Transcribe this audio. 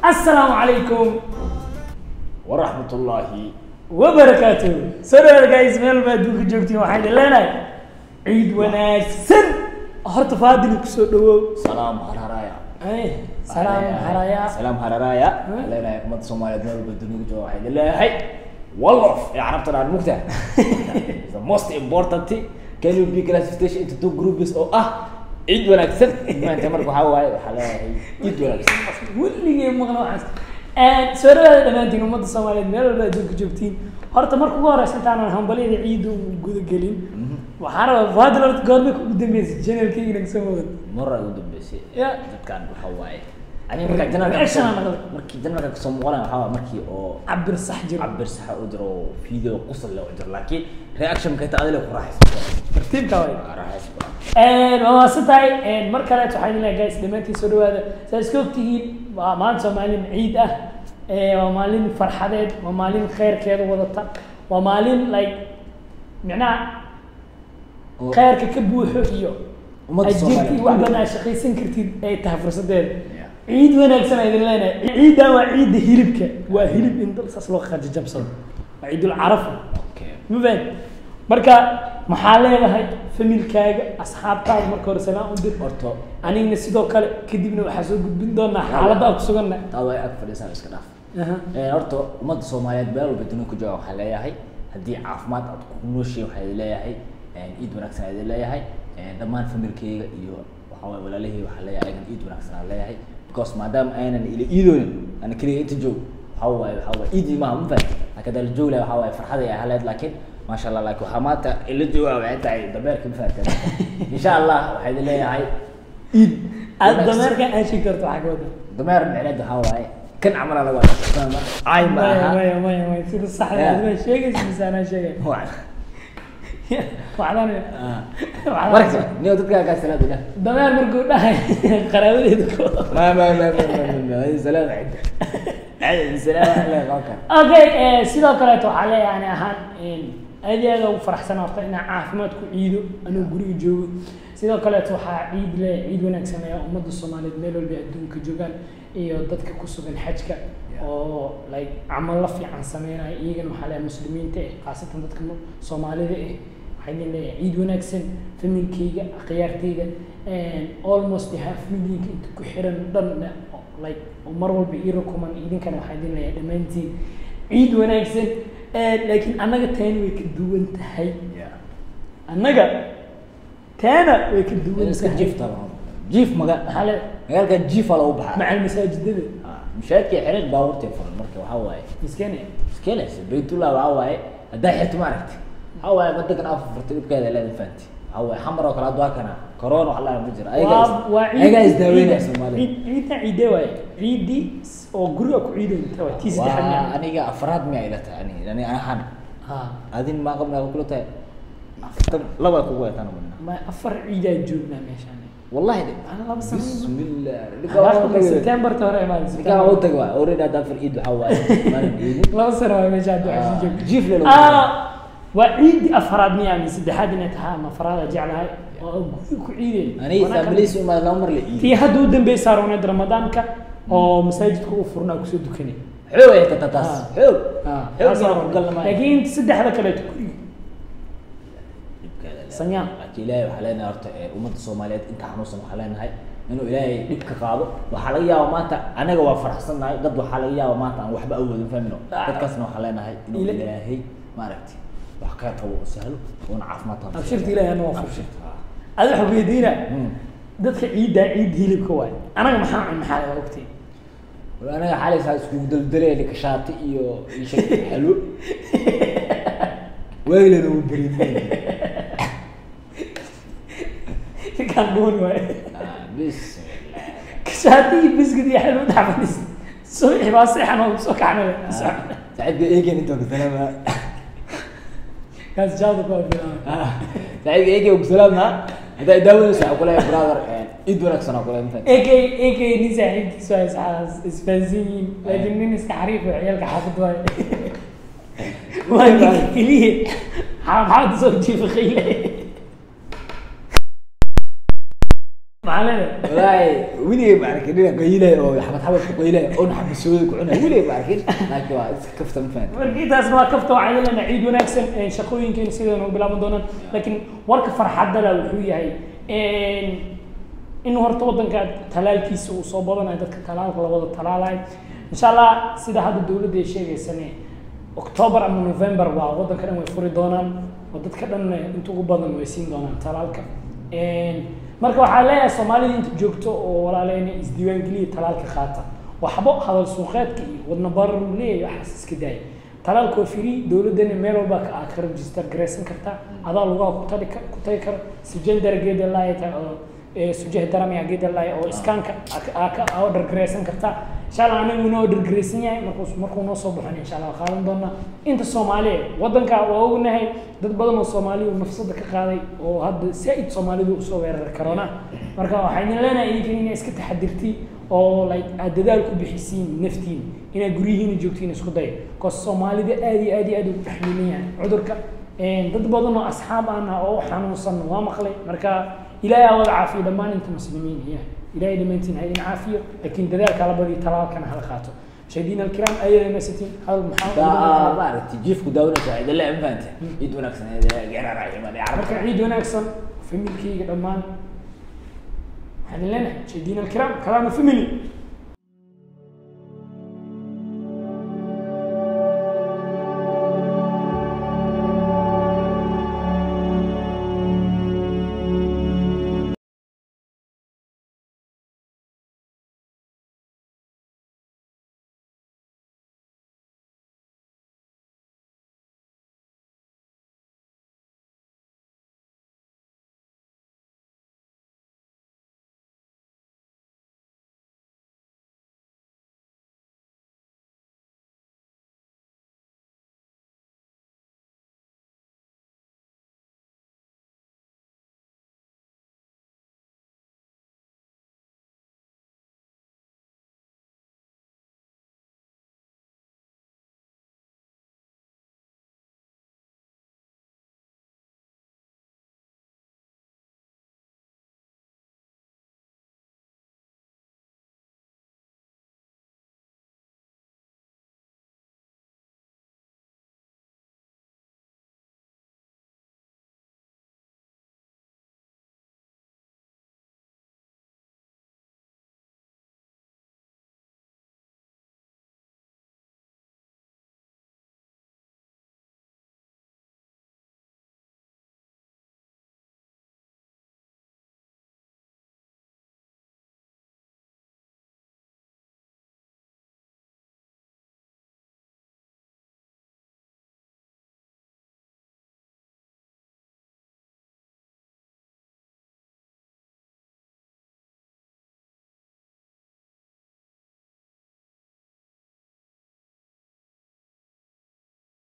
assalaamu calaykum waraxmatullaahi wabarakaatu soo dhawaada guys meel baa adduunka joogtiin waxaan idin leenahay ciid wanaagsan horta faadili kusoo dhawow salaam hararaya Ay, salaam haraya salaam hararaya Hmm? leenahay ummadda soomaaliyeed meel walba dunida jooga waxay idin leeyahay wallof ee carabtan aan mugta the most important can you be classification into two groups oo ah ciid wanaagsan maanta marka waxaa waaye waxaa leeyahay ciid wanaagsan weligay maqla waxaas soo dhawaada dhammaantiin ummadda soomaaliyeed meel walba adduunka joogtiin horta marka ugu horeysa intaanan hambalyada ciidda u gudagelin waxaan rabaa faadil horta goormay ugu dambeysay janalkayga naga soo moodan marar ugu dambeysay Ya. dadkan waxaa waaye aniga markaa janalka Reaction aan maqlay. markii janalka kasoo muuqanaya waxaa waaye markii oo cabir sax jiro cabir saxa u jiro oo video qosol leh u jiro laakiin reaction kayta adile ku raaxaysan tartiibka waay raaxaysan waa maasan tahay mar kaleet waxaan idin leeyahay guys dhammaantiin soo dhawaada saa iska ogtihiin waa maanta waa maalin ciid ah Eh, waa maalin farxadeed waa maalin khayrkeeda wadata waa maalin like micnaha Oo- khayrka ka buuxo iyo Ummadda ajirka Soomaaliyeed. iyo wax badan aad shaqaysan kartid ay tahay fursadeeda Yeah. ciid wanaagsan aan idin leenahay ciiddan waa ciidda hilibka waa hilib in dal saas loo qajajabsado waa ciidul carafa okay ma fahan marka maxaa leedahay familkaaga asxaabtaada marka hore salaan u dir horta anigna sidoo kale kadibna waxaa soo gudbin doonaa xaaladda aan ku suganna taa way ag fadhiisaan iska dhaaf Eh, horta ummadda soomaaliyeed meel walba dunida ku jooga waxaa leeyahay haddii caafimaad aad ku nooshiin waxaa idin leeyahay ciid wanaagsan aa idin leeyahay Eh, dhammaan familkeyga iyo waxaa waye walaalahey waxaa leeyahay ayagan ciid wanaagsan aan leeyahay because maadaama aynan ila iidoonin ana keliya inta joog waxaa waaye waxaa waaye iidii maaha ma fahan laakiin hadaa la joog lahay waxaa waaye farxaday ay haleed laakiin maasha allah laakiin waxaa maanta ila jooga waxay tahay dameerka ma fahanteen insha allah waxaa idin leeyahay ciid aad wanaagsan. dameerka aan sheegi karto waxaa ka wada dameer micneed waxaa waaye kan camal lagu arkaa ay ma maya aha maya maya maya sida saxda Yeah. aad baa sheegaysa mise anaa sheegay waxdan marka niyo dadka kaa salaad ila dameer markuu dhahay qaraabadeeda ko ma ma ma ma ma ma salaam عند عند salaam ala qofka okay eh, sidoo kaleeto waxaa leeyahay ani ahaan aad iyo aad ugu faraxsan horta inaan caafimaad ku ciido anuu guriga joogo sidoo kaleeto waxaa ciid le ciid wanaagsan ayaa ummadda soomaaliyeed meel walba adduunka joogaan iyo dadka ku sugan xajka oo like camalo fiican sameynaya iyagana waxaa leeyahay muslimiinta eh khaasatan dadka mu- soomaalida eh waxaa idin leeyahay ciid wanaagsan familkeyga akhyaarteyda almost half millionka inta ku xiran dhan like oo mar walba ii rukuman idinkana waxaa idin leeyahay dhammaantiin ciid wanaagsan Eh, laakiin annaga taani way ka duwan tahay annaga taana way ka duwan iska tahay jiif taba jiif maga maxaa le magaalka jiif ala u baxa macal masaajidada mushaadkii xirid baabuurtay furan marka waxaa waaye miskene iskeelaysa baytullah waxaa waaye haddaa xirto ma aragti waxaa waaye wadankan afar furtay dhibkeeda leedan fahanti waxaa waaye xamar oo kale hadda waa kana corona wax la ma jiro waa waa ayagaa isdaaweynaya ciid- soomaalida ciid- ciidna ciidee waaye ciidii s- oo guriga ku ciidayta waa tii saddexaad waa miya aniga afraad miyaa ila tahay ani ani ahaan ha adin maa qabnaa kula tahay aftan laba kugu eetaan umana ma afar ciidaa joognaa meeshaan wallahi de ana laba sano bismillah septemberta hore imaada ninkaa u tag waa already hadda afar iid waxaa waaye maanan iidin laba sano waa meesha hadda Ah, waxaa sii joogta jiif le lagu Ah, waa ciidii afraad miyaa mise saddexaad inay tahay ama afraada jeclahay oo guriga ku ciideen aniga families uma laba mar la iidin tii hadda u dambeysaa rooneed ramadaanka oo masaajidka u furnaa kusoo dukanay xoog ay tata taas Ah. xoog Ah, xoog taas baan waa ku galna maayo laakiin saddexda kaleeto guriga Sanyaan. laakiin ilaahay waxaa leenahay horta ee, ummadda soomaaliyeed inta xanuunsan waxaa leenahay inuu ilaahay dhib ka qaado waxaa laga yaaba maanta anaga waa faraxsannahay dad waxaa laga yaaba maanta aan waxba awoodin fahmino Ah. dadkaasna waxaa leenahay inuu Ila- ilaahay maaragtay wax ka qabo oo sahlo oona caafimaad qabo abshirta ilaahay ana waa furshay Ah. adi waxa weydiina Hmm. dadka ciiddaa ciid hilibka waay anaga maxaa cun maxaa laga ogtay Wal anaga xalaysaa iskugu daldalee likashaati iyo iyo shay xalwo waylana uu beriimay kan dhuuni waay bismillah kashaati iyo biskid iyo xalwo dhaxfadhis subaxi baa seexan oo soo kacnay saaxiibka eegen inta ku salaama kaas jaada ku afilaan saaxiibka eegen ku salaama haddaa daawanaysa waxaa kuleeyahay brother ciid wanaagsan oo kale inta ak ak nin saaxiibkiisu ay saxaas isfahansan yihiin laakiin nin iska xariif oo ciyaalka xaafad waay waa ninka keliya maxamed soo jiifa qayle maxaa leedahay wallaahi weligay ma arkin dhinac qaylay oo xabad xabad ku qaylay oo naxbisooda ku cunay weligay ma arkin laakiin waa iska kafta ma fahanti marka intaas waa kafta waxaa yeelana ciid wanaagsan ee shaqooyinkeena sideena u bilaaban doonaan laakiin warka farxadda leh wuxuu yahay in horta waddanka talaalkiisa uu soo badanayo dadka talaalka labada talaalayo insha allah sida hadda dowladda ay sheegaysane october ama november waa waddanka dhan way furi doonaan oo dadka dhan inta ugu badan way siin doonaan talaalka marka waxaa leeyahay soomaalida inta joogto oo walaaleyna isdiiwaangeliya talaalka qaata waxbo hadal suuqeedka iyo wadna barar uu leeyahay waxaas iska daaya talaalka waa free dowladdana meel walba ka aad ka register garaysan kartaa adaa lugaha ku tagi ku tagi kara sujendara geeda laaya tahay oo sujah daramiya geeda laaya oo iskaanka aa ka order garaysan kartaa insha allah anigu inoo order garaysan yahay markuu markuu noo soo baxon insha allah waa qaadan doonaa inta soomaaliya waddanka waa ognahay dad badan oo soomaaliya uu nafsada ka qaaday oo hadda saa-id soomaalidu usoo weerari karona marka waxaa idin leenahay idinkan inay iska taxadirti oo like aad dadaal ku bixisiin naftiin inaad guryihiina joogtiin isku daya bcause soomaalida aad iyo aad iyo aad ugu taxmiilan yahay cudurka dad badan oo asxaab ana oo xanuunsan waa maqlay marka ilaahay aa wada caafiyo dhammaan inta muslimiin ya ilahay dhammaantiin ha idin caafiyo laakiin dadaalka la badiyo talaalkana hala qaato مشاهدينا الكرام أيضا مسيتين هذا المحاضرة maaragtay jiifku daawanaysa waxay idin leeyahay ma fahanta ciid wanaagsan geera raaciman marka ciid wanaagsan familkayga dhammaan waxaan idin leenahay مشاهدينا الكرام كلام فاميلي